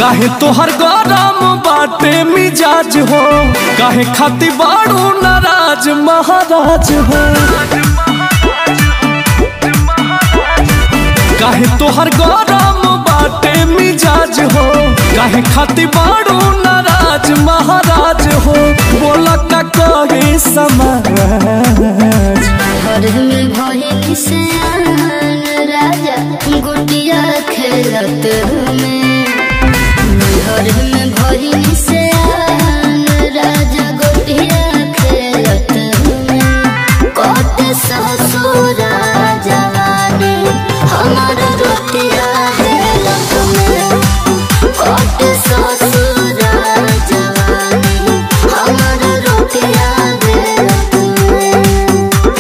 काहे तोहर गरम बाटे मिजाज हो काहे खाती बाड़ू नाराज महाराज हो काहे तोहर गरम बाटे मिजाज हो काहे खाती बाड़ू नाराज महाराज हो बोला का कहे समाज घर में भइल से राजा गुटिया खेलत में घर में भइल से राजा गुटिया खेलत में कत ससुर जवानी हमार रोटिया खेलत में कत ससुर जवानी हमार रोटिया खेलत में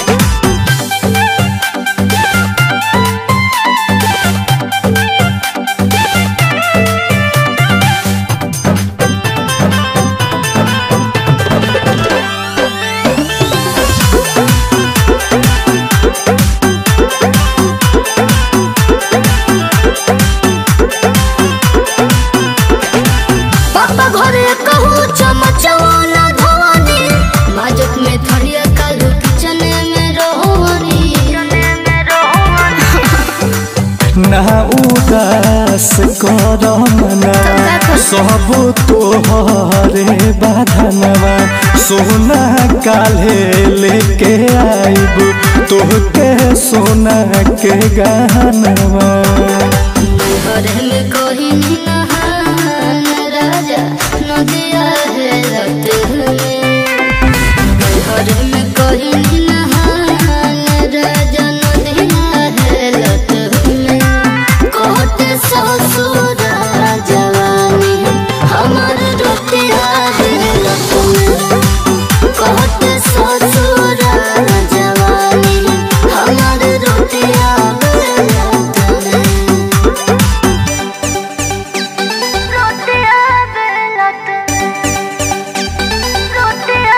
पापा घरे कहू चमचवाना धवानी माजक में थड़िया कालू किचन में रोहनी ना उदास कर मना सब तोहरे बाधनवा सोना काले लेके आइब तोहके सोना के गहनवा घरे में कोई नहान राजा नदिया है रत में घरे में कोई नहान राजा नदिया है रत में कोट ससुर जवानी हमार रोटिया है रत में कोट ससुर जवानी हमार रोटिया है रत में रोटिया बेलत रोटिया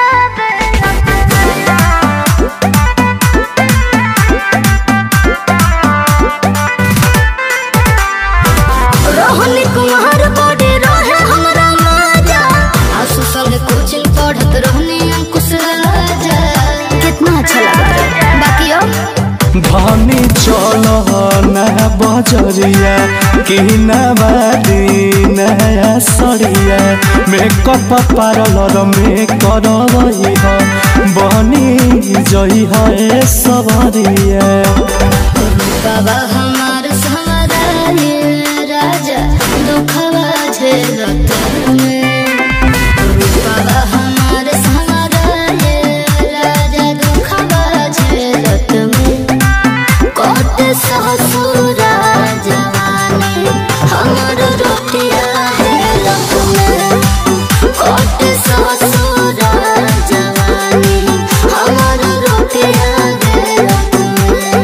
रोहनी कुमार बॉडी रहे हमरा माजा आसु संग कोचिंग पढ़त रहनी अंकुश राजा कितना अच्छा लगा बाकी और धनी चल ना बजरिया कि नवादी नया सरिया मेकअप पार्लर में करवई ह बनी जई है सवरिया बाबा हमार सवराए राजा दुखवा झेलत में बाबा हमार सवराए राजा दुखवा झेलत में कत ससुर जवानी हमार रोटिया हेलत में कत ससुर जवानी हमार रोटिया हेलत में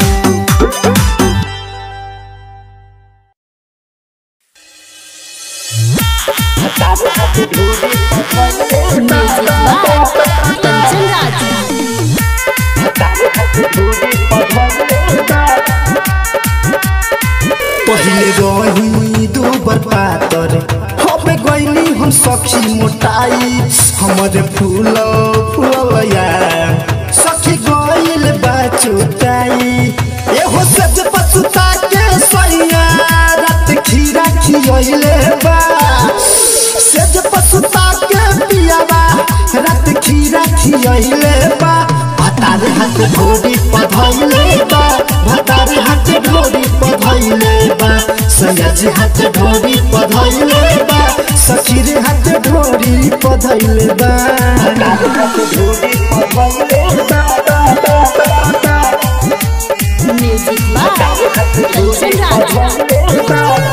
पहिले रही दू बर पातर हमे गईली हम सखी मोटाई हमरे फूल फूलया सखी गईल बा चुटाई एहो सज पछुता के सैया रात खीरा खियले बा सज पछुता के पियावा रात खीरा खियले बा भतारे हाथ ढोरी पधैले बा भतारे हाथ ढोरी पधैले बा सयाजी हाथ ढोरी पधैले बा सखी रे हाथ ढोरी पधैले बा भतारे हाथ ढोरी पधैले बा म्यूजिक बाय कंचन राजा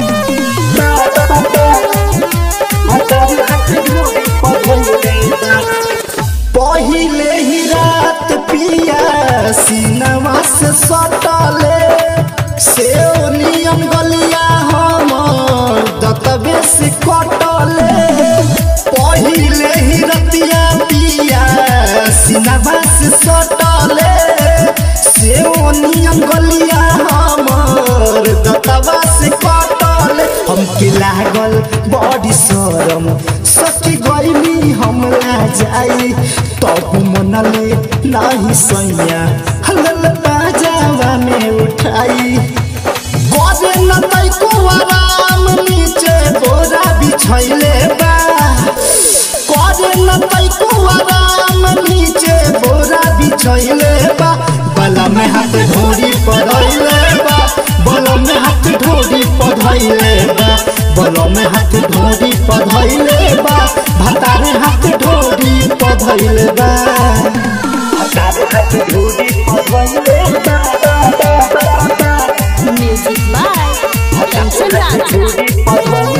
पहिले ही रात पिया सीनवा से सटले से नियम गलिया हमर दतबे से कटले पहिले ही रतिया पिया सीनवा से सटले से नियम गलिया हमर दतबा से कटले हमके लागल जाई तब मनले नाही सैया हलल बाजावा में उठाई गोदे न तैको आराम नीचे बोरा बिछैले बा गोदे न तैको आराम नीचे बोरा बिछैले बा बला में हाथ ढोरी पधैले बा बला में हाथ ढोरी पधैले बा बला में हाथ ढोरी पधैले बा भतारे हाथ ढोरी पधैले बा भतारे हाथ ढोरी पधैले बा म्यूजिक बाय कंचन राजा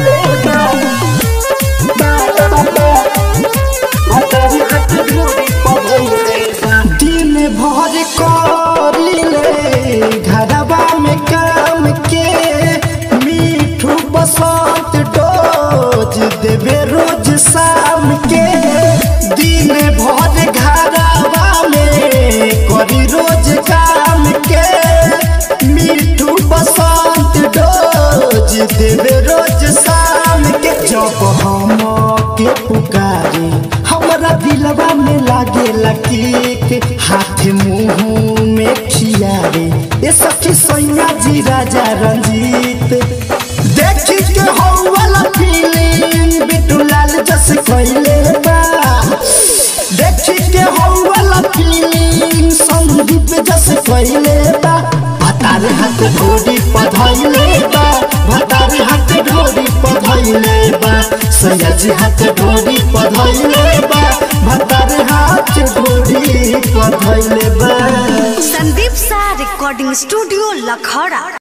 दिन भर करिले घरबा में काम के मीठू बसंत डोज देवे रोज शाम के दिन भर घरबा में करी रोज काम के मीठू बसंत डोज देवे रोज शाम के जब हम के पुकारी हमरा दिलवा में लागे लकीक हाथ मुंह में खियारे ये सखी सैया जी राजा रंजीत देखी के हो वाला फीलिंग बिटू लाल जस कैले बा देखी के हो वाला फीलिंग संदीप जस कैले बा भतारे हाथ ढोरी पधैले बा भतारे हाथ ढोरी पधैले बा सयाजी हाथ ढोरी पधैले बा भतारे हाथ ढोरी पधैले बा संदीप सा रिकॉर्डिंग स्टूडियो लखौड़ा